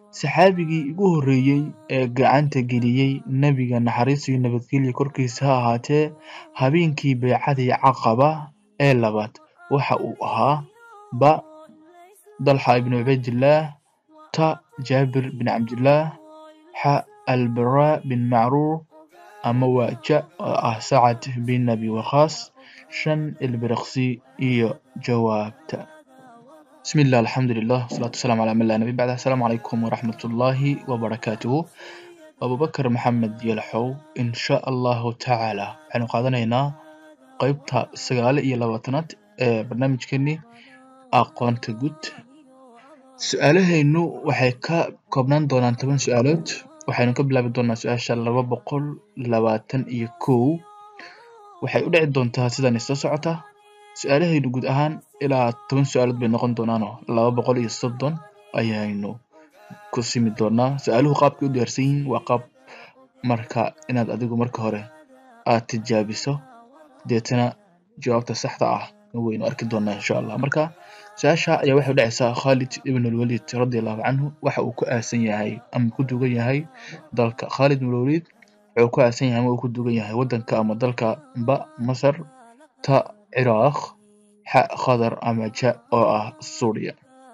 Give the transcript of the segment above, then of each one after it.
saxaabigii ugu horreeyey ee gacanta geliyey nebiga naxariis iyo nabadgelyo korkiisa ha ahaatee habeenkii baycadii caqaba ee labaad waxa uu ahaa ba dalxa ibnu cubaydillaah ta jaabir bin cabdillaah xa albaraa bin macruur ama waa ja oo ah sacad bin abi waqaas shan ilbiriqsi iyo jawaabta bismi illah alxamdulilah wasalaatu wasalaamu calaa man laa nabi bacda assalaamu calaykum waraxmatullaahi wabarakaatuhu abubakar maxamed yalaxow insha allahu tacaala waxaynu qaadanaynaa qeybta sagaal iyo labaatanaad ee barnaamijkeeni aqoonta guud su-aalahaynu waxay ka koobnaan doonaan toban su-aalood waxaynu ka bilaabi doonaa su-aasha laba boqol labaatan iyo kow waxay u dhici doontaa sidan isla socota su-aalahaynu guud ahaan ilaa toban su-aalood bay noqon doonaanoo laba boqol iyo soddon ayaynu ku simi doonaa su-aaluhu qaabkay u diyaarsan yihiin waa qaab marka inaad adigu marka hore aad tijaabiso deetana jawaabta saxda ah waynu arki doonaa insha allah marka su-aasha ayaa waxay u dhacaysaa khaalid ibn alwaliid radiallahu canhu waxa uu ku aasan yahay ama ku dugan yahay dalka khaalid ibn alwaliid wuxuu ku aasan yahay ama uu ku dugan yahay waddanka ama dalka ba masar ta ciraaq xa qatar ama ja oo ah suuriya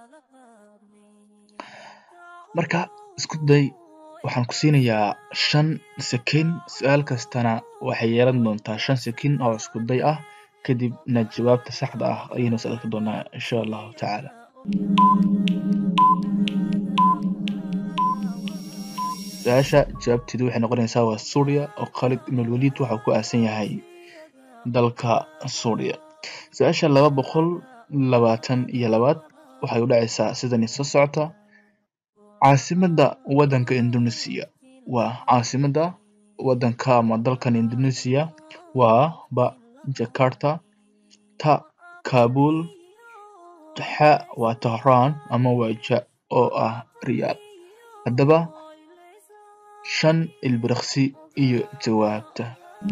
marka isku day waxaan ku siinayaa shan sekin su-aal kastana waxay yeelan doontaa shan sekin oo isku day ah kadibna jawaabta saxda ah ayaynu is arki doonaa insha allahu tacaala su-aasha jawaabteedu waxay noqonaysaa waa suuriya oo khaalid ibn alwaliid waxau ku aasan yahay dalka suuriya su-aasha laba boqol labaatan iyo labaad waxay u dhacaysaa sidani soo socota caasimadda waddanka indonesia waa caasimadda waddanka ama dalkan indonesia waa ba jakarta ta kabul xa waa tahraan ama waa ja oo ah riyaal haddaba shan ilbiriqsi iyo jawaabta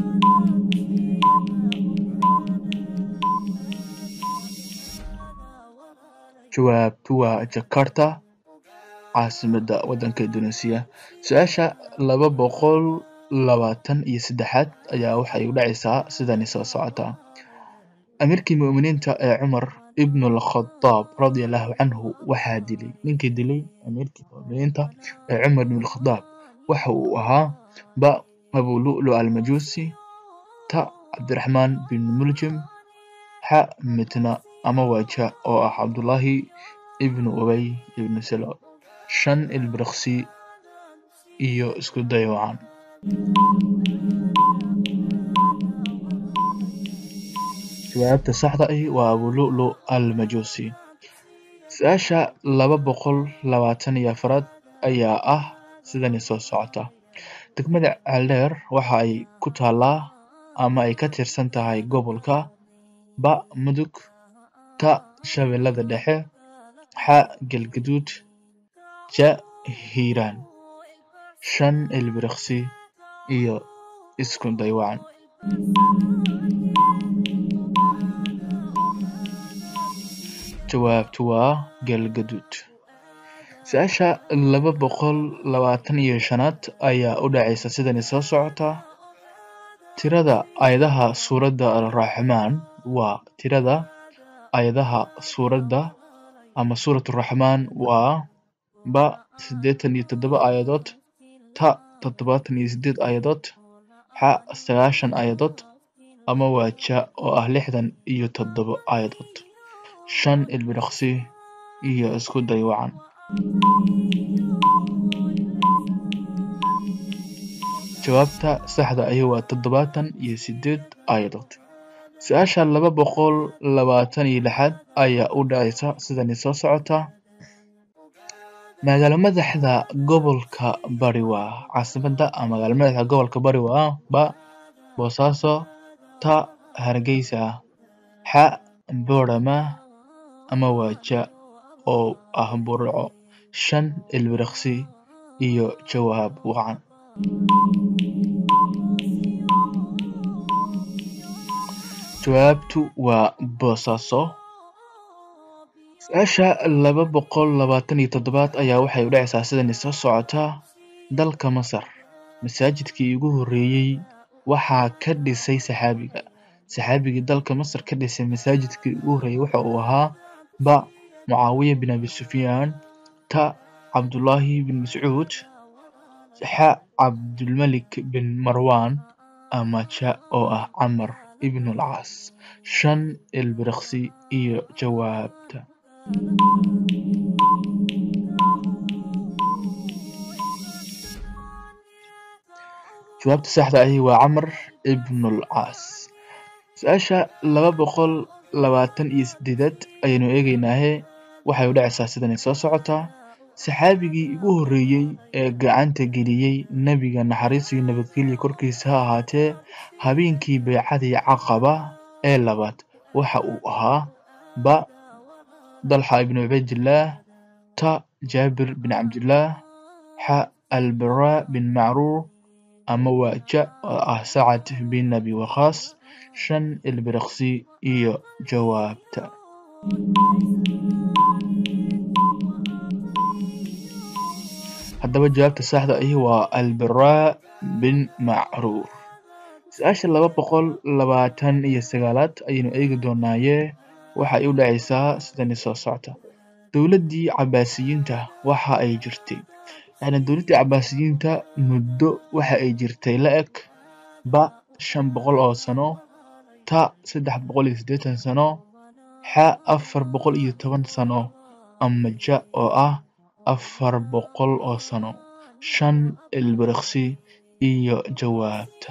jawaabtu waa jakarta caasimadda waddanka indonesia su-aasha laba boqol labaatan iyo saddexaad ayaa waxay u dhacaysaa sidani soo socota amiirkii mu'miniinta ee cumar ibnu alkhadaab radiallahu canhu waxaa dilay ninkii dilay amiirkii mu'miniinta ee cumar ibn alkhadaab waxa uu ahaa ba abu lu'lu almajuusi ta cabdiraxmaan bin muljim xa mitna ama waaja oo ah cabdullaahi ibnu ubay ibnu salool shan ilbiriqsi iyo isku day wacan jawaabta saxda ahi waa abulu'lu almajuusi su-aasha laba boqol labaatan iyo afaraad ayaa ah sidani soo socota degmada caldeer waxa ay ku taallaa ama ay ka tirsan tahay gobolka ba mudug ta shabeellada dhexe xa galgaduud ja hiiraan shan ilbiriqsi iyo isku daywacan jawaabtu waa galgaduud su-aasha laba boqol labaatan iyo shanaad ayaa u dhacaysa sidani soo socota tirada aayadaha suuradda alraxmaan waa tirada aayadaha suuradda ama suurat raxmaan waa ba siddeetan iyo toddoba aayadood ta toddobaatan iyo siddeed aayadood xa sagaashan aayadood ama waa ja oo ah lixdan iyo toddoba aayadood shan ilbiriqsi iyo isku day wacan jawaabta saxda ahi waa toddobaatan iyo siddeed aayadood su-aasha laba boqol labaatan iyo lixaad ayaa u dhacaysa sidani soo socota magaalo madaxda gobolka bari waa caasimadda ama magaalo madaxda gobolka bari waa ba boosaaso ta hargeysa xa boorama ama waa ja oo ah burco shan ilbiriqsi iyo jawaab wacan jawaabtu waa boosaaso Su-aasha laba boqol labaatan iyo toddobaad ayaa waxay u dhacaysaa sidani soo socota dalka Masar masaajidkii ugu horreeyey waxaa ka dhisay saxaabiga saxaabigii dalka Masar ka dhisay masaajidkii ugu horreeyey waxa uu ahaa ba Mucaawiya bin Abi Sufyaan ta Cabdullaahi bin Mascuud xa Cabdulmalik bin Marwaan ama ja oo ah Camar ibn al-Caas shan ilbiriqsi iyo jawaabta jawaabta saxda ahi waa Camar ibn al-Caas su-aasha laba boqol labaatan iyo sideedad ayaynu eegeynaahe waxay u dhacaysaa sidani soo socota saxaabigii ugu horreeyey ee gacanta geliyey nebiga naxariis iyo nabadgelyo korkiisa ha ahaatee habeenkii baycadii caqaba ee labaad waxa uu ahaa ba dalxa ibn cubaydillaah ta jaabir bin cabdillaah xa albaraa bin macruur ama waa ja oo ah sacad bin abi waqaas shan ilbiriqsi iyo jawaabta haddaba jawaabta saxda ahi waa albaraa bin macruur su-aasha laba boqol labaatan iyo sagaalaad ayaynu eegi doonaaye waxay u dhacaysaa sidani soo socota dowladdii cabaasiyiinta waxa ay jirtay yacni dowladdii cabaasiyiinta muddo waxa ay jirtay la eg ba shan boqol oo sano ta saddex boqol iyo siddeetan sano xa afar boqol iyo toban sano ama ja oo ah afar boqol oo sano shan ilbiriqsi iyo jawaabta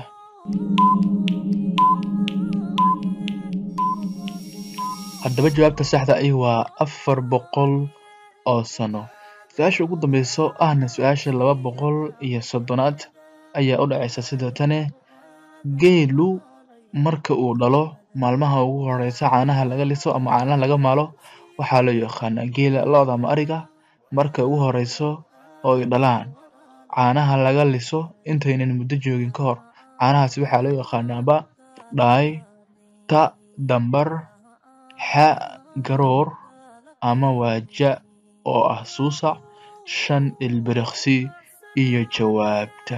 haddaba jawaabta saxda ahi waa afar boqol oo sano su-aasha ugu dambeyso ahna su-aasha laba boqol iyo soddonaad ayaa u dhacaysa sida tane geelu marka uu dhalo maalmaha ugu horeysa caanaha laga liso ama caanaha laga maalo waxaa loo yaqaanaa geela lo-da ama ariga marka ugu horeyso oo ay dhalaan caanaha laga liso intaynan muddo joogin ka hor caanahaasi waxaa loo yaqaanaa ba dhaay ta dambar xa garoor ama waa ja oo ah suusac shan ilbiriqsi iyo jawaabta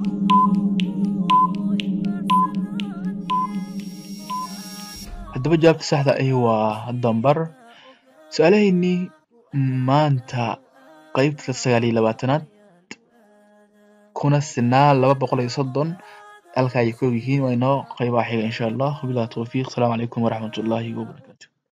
haddaba jawaabta saxda ahi waa dambar su-aalaheynii maanta qeybta sagaal iyo labaatanaad kuna sinaa laba boqol iyo soddon halka ay ka og yihiin waa inoo qeybaha xiga insha allah wabillahi towfiiq asalaamu calaykum waraxmatullaahi wabarakatu